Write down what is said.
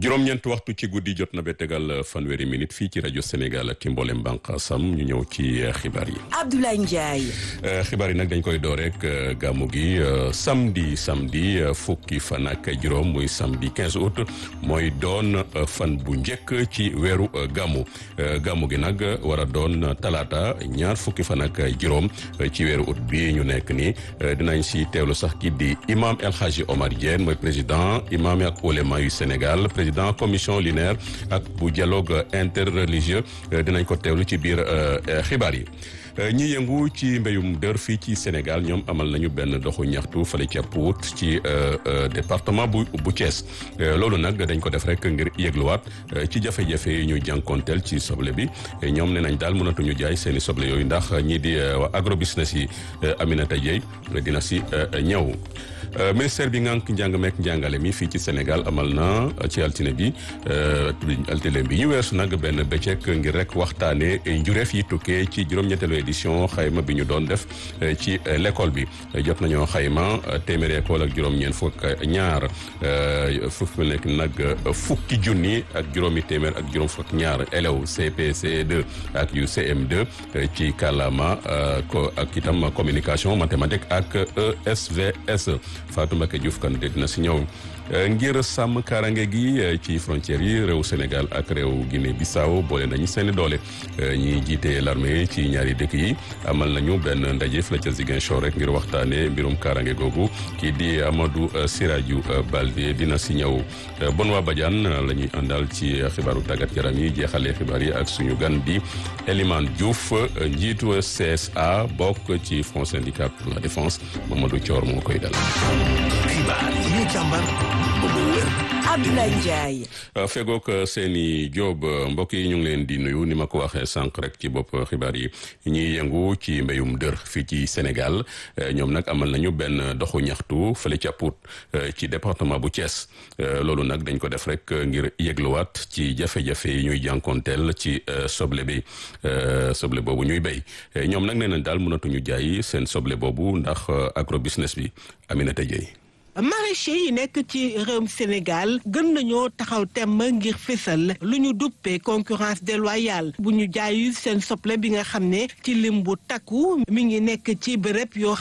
juróom-ñeent waxtu ci guddi jot na ba tegal fanweeri minute fii ci rajo Sénégal ak ci mboolem bànqaasam ñu ñëw ci xibaar yi. Abdoulaye Ndiaye. xibaar yi nag dañ koy door rek gàmmu gi samedi samedi fukki fan ak juróom muy samedi 15 août mooy doon fan bu njëkk ci weeru gàmmu gàmmu gi nag war a doon talaata ñaar fukki fan ak juróom ci weeru août bi ñu nekk nii dinañ si teewlu sax ki di imam El Hadji Omar Diène mooy président imam ak ulema yu Sénégal président commission linéaire ak bu dialogue interreligieux dinañ ko teewlu ci biir xibaar yi. ñi yëngu ci mbéyum dër fii ci Sénégal ñoom amal nañu benn doxu ñaxtu fale ca Pout ci département bu bu Thiès loolu nag dañ ko def rek ngir yëgluwaat ci jafe-jafe yi ñu jànkonteel ci soble bi ñoom ne nañ daal mënatuñu jaay seeni soble yooyu ndax ñii di waa agrobusiness yi Aminata Dieye dina si ñëw. ministère bi ngànk njàng meek njàngale mi fii ci Sénégal amal na ci altine bi altine bi ñu weesu nag benn bëccëg ngir rek waxtaane njureef yi tukkee ci juróom-ñetteelu édition xayma bi ñu doon def ci l'école bi jot nañoo xayma téeméeri école ak juróom-ñeent fukk ñaar fukk nekk nag fukki junni ak juróomi téeméer ak juróom fukk ñaar élèves CPCE2 ak yu CM2 ci kàllaama ko ak itam communication mathématique ak ESVS Fatou Mbacké Diouf kan dina si ñëw ngir sàmm kaaraange gi ci frontières yi réew Sénégal ak réew Guinée Bissau boole nañu seen doole ñi jiite l'armée ci ñaari dëkk yi amal nañu benn ndaje fële ca Ziguinchor rek ngir waxtaane mbirum kaaraange googu kii di Amadou Siradiou Balde dina si ñëw Benoît Badiane la ñuy àndal ci xibaaru tàggat yaram yi jeexalee xibaar yi ak suñu gan di Elimane Diouf njiitu CSA bokk ci Front syndicat pour la défense Mamadou Thior moo koy dal. xibaar yi ñu càmbar ba mu wér. Abdoulaye Ndiaye. fegook seeni Jóob mbokk yi ñu ngi leen di nuyu ni ma ko waxee sànq rek ci bopp xibaar yi ñiy yëngu ci mbéyum dër fii ci Sénégal ñoom nag amal nañu benn doxu ñaxtu fële ca Pout ci département bu Thiès loolu nag dañ ko def rek ngir yëgluwaat ci jafe-jafe yi ñuy jànkonteel ci soble bi soble boobu ñuy béy ñoom nag nee nañ daal mënatuñu jaay seen soble boobu ndax agro business bi Aminata Dieye maraîchers yi nekk ci réewum Sénégal gën nañoo taxaw temm ngir fésal lu ñu duppee concurrence déloyale bu ñu jaayu seen soble bi nga xam ne ci lim bu takku mi ngi nekk ci bërëb yoo